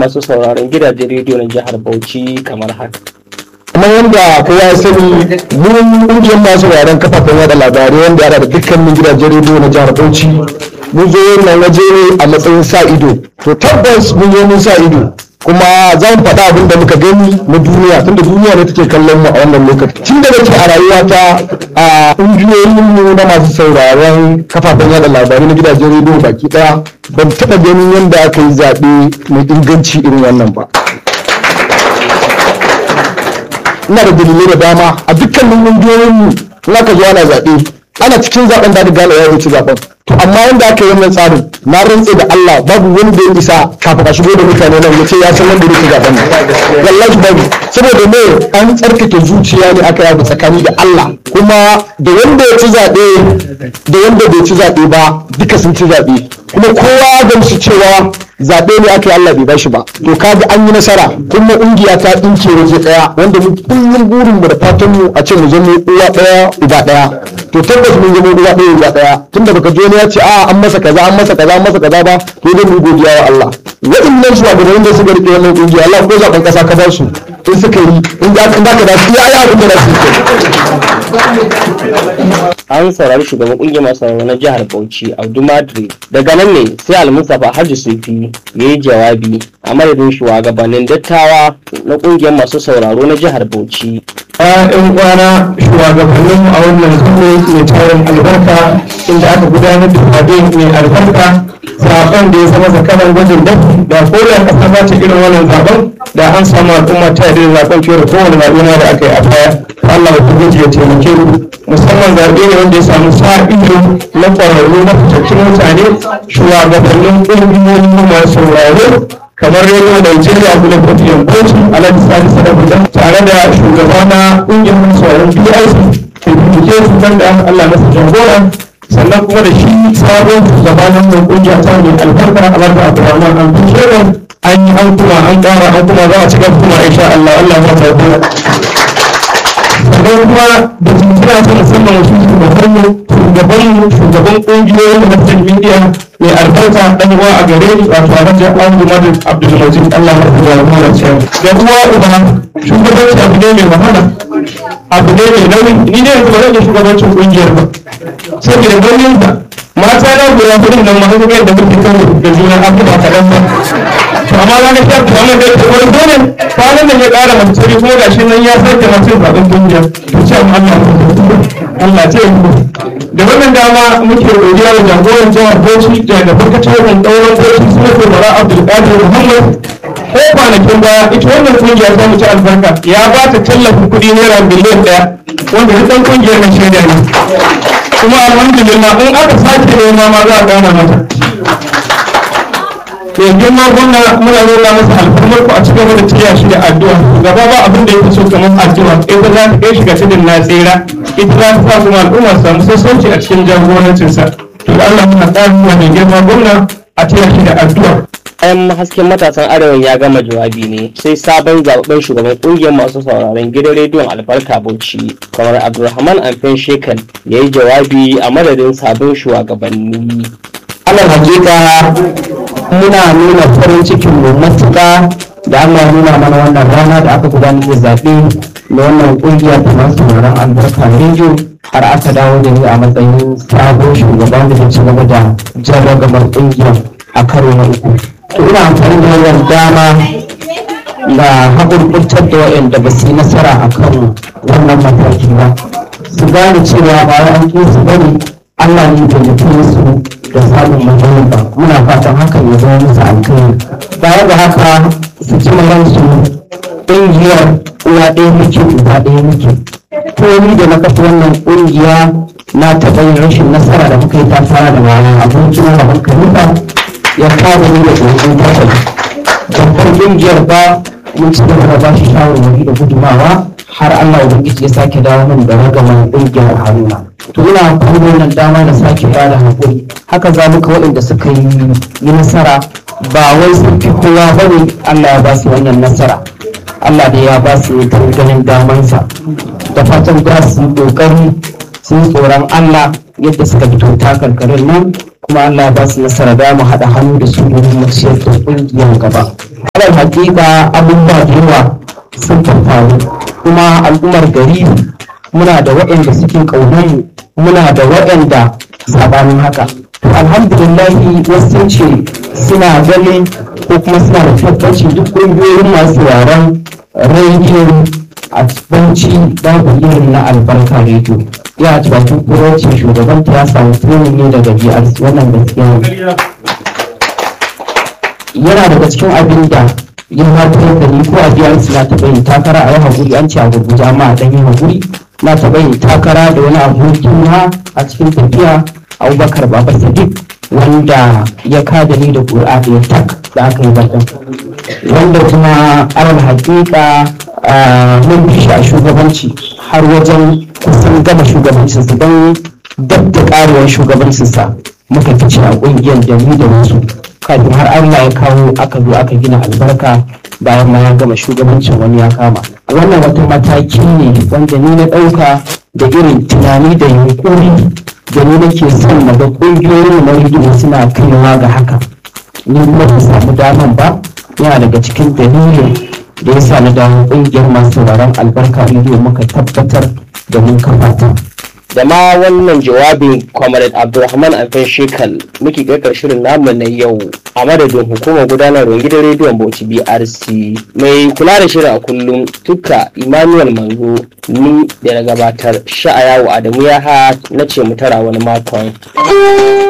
masu sauraron gidajen rediyo na jihar Bauchi kamar haka. kuma yadda kowa ya sani mun kungiyar masu sauraron kafafen yada labarai wanda yana da dukkanin gidajen rediyo na jihar Bauchi mun zo wannan waje ne a matsayin sa ido to tabbas mun zo mun sa ido kuma za mu faɗa abin da muka gani na duniya tunda duniya ne take kallon mu a wannan lokaci tun da nake a rayuwata a ƙungiyoyin mu na masu sauraron kafafen yada labarai na gidajen rediyo baki ɗaya ban taɓa ganin yadda aka yi zaɓe mai inganci irin wannan ba ina da dalilai da dama a dukkanin ƙungiyoyin mu in aka zo ana zaɓe ana cikin zaɓen da gane ya ci zaɓen to amma yanda aka yi wannan tsarin na rantse da Allah babu wanda ya isa kafin a shigo da mutane nan ya ce ya san wanda ya ci zaɓen nan wallahi babu saboda me an tsarkake zuciya ne aka yabu tsakani da Allah kuma da wanda ya ci zaɓe da wanda bai ci zaɓe ba duka sun ci zaɓe kuma kowa ya gamsu cewa zaɓe ne aka yi Allah bai bashi ba to kaga an yi nasara kuma ƙungiya ta ɗinke waje ɗaya wanda mu kullum burin mu da fatan mu a ce mu zama uwa ɗaya uba ɗaya to tabbas mun zama uwa ɗaya uba ɗaya tunda baka ji wani ya ce a an masa kaza an masa kaza an masa kaza ba to dai mu godiya wa Allah waɗannan shugabannin da suka rike wannan ƙungiya Allah ko zaɓen ƙasa ka ba su in suka yi in za ka da su ya yi abin da za su yi An saurari shugaban kungiyar masu sauraro na jihar Bauchi Abdu Madri. Daga nan ne sai Al-Mustapha Hajji Sufi ya yi jawabi a madadin shugabannin dattawa na kungiyar masu sauraro na jihar Bauchi. ‘yan kwana shugabanninmu a wannan zuwa mai tarin albarka inda aka gudanar da zaɓe mai albarka zaɓen da ya zama zakaran gwajin dafi da kowane ƙasa za ta irin wannan zaɓen da an samu al'umma ta yi zaɓen fiye da kowane zaɓe ma da aka yi a baya Allah ya guji ya taimake mu musamman zaɓe ne wanda ya samu sa ido na ƙwararru na fitattun mutane shugabannin ƙungiyoyin masu sauraro kamar rediyo Nigeria kuma kofiyan Bauchi Alhaji Sani Sadabuta tare da shugaba na ƙungiyar masoyan BIC ke bincike su kan da Allah masa jagora sannan kuma da shi sabon shugaba na wannan ƙungiya ta mai albarka Alhaji Abdulrahman an fi shirin an yi an kuma an ƙara an kuma za a ci gaba kuma insha Allah Allah ya jagora sannan kuma da jinjina ta musamman wasu shugabanmu shugabanmu shugaban ƙungiyoyin da media mai albarka dan uwa a gare ni wato alhaji Abdul Majid Abdul Majid Allah ya rubuta da mu ce da uwa uba shugabanci abu ne mai wahala abu ne mai nauyi ni ne yanzu ba zan yi shugabancin kungiyar ba saboda ganin da mata na guda hudun nan masu kuma yadda muke kan da juna abubuwa kaɗan ba to amma na ga shafi amma da yake wani dole kwanan da ya ƙara mace kuma gashi nan ya sake mace zaɓen kungiyar to ce Allah Allah ce da wannan dama muke godiya da jagoran jihar Bauchi da da farkacin wannan ɗauran Bauchi suna ko bara Abdulkadir Muhammad ko kwanakin baya ita wannan kungiya ta mu ci albarka ya ba ta tallafin kuɗi naira miliyan ɗaya wanda duk ɗan kungiyar na shaida ne kuma alhamdulillah in aka sake nema ma za a gana mata to girma gwamna muna nuna masa alfarmar ku a cikin wani tiya shi da addu'a gaba ba abin da yake so kamar addu'a ita za ta kai shi ga tudun na tsira ita za ta sa kuma al'umma su samu sassauci a cikin jagorancinsa to da Allah muna ƙara nuna mai girma gwamna a tiya shi da addu'a Bayan hasken matasan arewa ya gama jawabi ne sai sabon zababben shugaban kungiyar masu sauraron gidan rediyon albarka bauchi kamar abdulrahman amfen shekan ya yi jawabi a madadin sabon shugabanni alal hakika muna nuna farin cikin mu matuƙa da Allah ya nuna mana wannan rana da aka gudanar da zaɓe da wannan ƙungiya ta masu sauraron albarka rediyo har aka dawo da ni a matsayin sabon shugaban da ci gaba da jan ragamar ƙungiyar a karo na uku to ina amfani da wannan dama da haƙurƙurtar da waɗanda ba su yi nasara a kan wannan mataki ba su gane cewa ba wai an ƙi su bane Allah ne bai nufi su da samun matsayin ba muna fatan hakan ya zama musu alkhairi baya da haka su ci ransu ƙungiyar uwa ɗaya muke uba ɗaya muke komi da na kafa wannan ƙungiya na taɓa yin rashin nasara da muka yi ta fara da wani abokin rabon kalifa ya kare ni da tsoron bakwai babbar ƙungiyar ba mun ci gaba da ba shi shawarwari da gudumawa har Allah Ubangiji ya sake dawo min da ragaman ƙungiyar Haruna. To ina amfani da wannan dama da sake ba da haƙuri. Haka zalika waɗanda suka yi yi nasara ba wai sun fi kowa ba ne Allah ya ba su wannan nasara. Allah da ya ba su ta ganin damansa. Da fatan za su yi ƙoƙari sun tsoron Allah yadda suka fito takarkarin nan kuma Allah ya ba su nasara da mu haɗa hannu da su domin mu ciyar da ƙungiyar gaba. Alal hakika abubuwa da yawa sun faru kuma al'ummar gari muna da waɗanda suke ƙaunar mu muna da waɗanda sabanin haka. Alhamdulillahi wasu sun ce suna ganin ko kuma suna da tabbaci duk ƙungiyoyin masu sauraron rediyo a banci babu irin na albarka rediyo ya ci bakin kurocin shugabanta ya samu training ne daga BRC wannan gaskiya ne yana daga cikin abin da ya haifar da ni ko a BRC na taɓa yin takara a yi haƙuri an ce a gurguje amma a ɗan yi haƙuri na taɓa yin takara da wani abokin na a cikin tafiya abubakar baba sadiq wanda ya kada ni da ƙuri'a da ya tak da aka yi bakin wanda kuma alal haƙiƙa mun bi shi a shugabanci har wajen kusan gama shugabancinsa don dab da ƙarewar shugabancinsa muka fice a ƙungiyar da ni da wasu kafin har Allah ya kawo aka zo aka gina albarka bayan ma ya gama shugabancin wani ya kama wannan wata mataki ne wanda ni na ɗauka da irin tunani da yunkuri da ni nake son na ga ƙungiyoyin na rediyo suna kaiwa ga haka ni kuma ba samu daman ba yana daga cikin dalilin da ya sa na dawo ƙungiyar masu sauraron albarka rediyo muka tabbatar da mun kafa ta da ma wannan jawabin comrade abdulrahman alfan shekal muke kakar shirin namu na yau a madadin hukumar gudanarwar gidan rediyon bauchi brc mai kula da shirin a kullum tuka emmanuel manzo ni da na gabatar sha'ayawa adamu ya ha na ce mu tara wani makon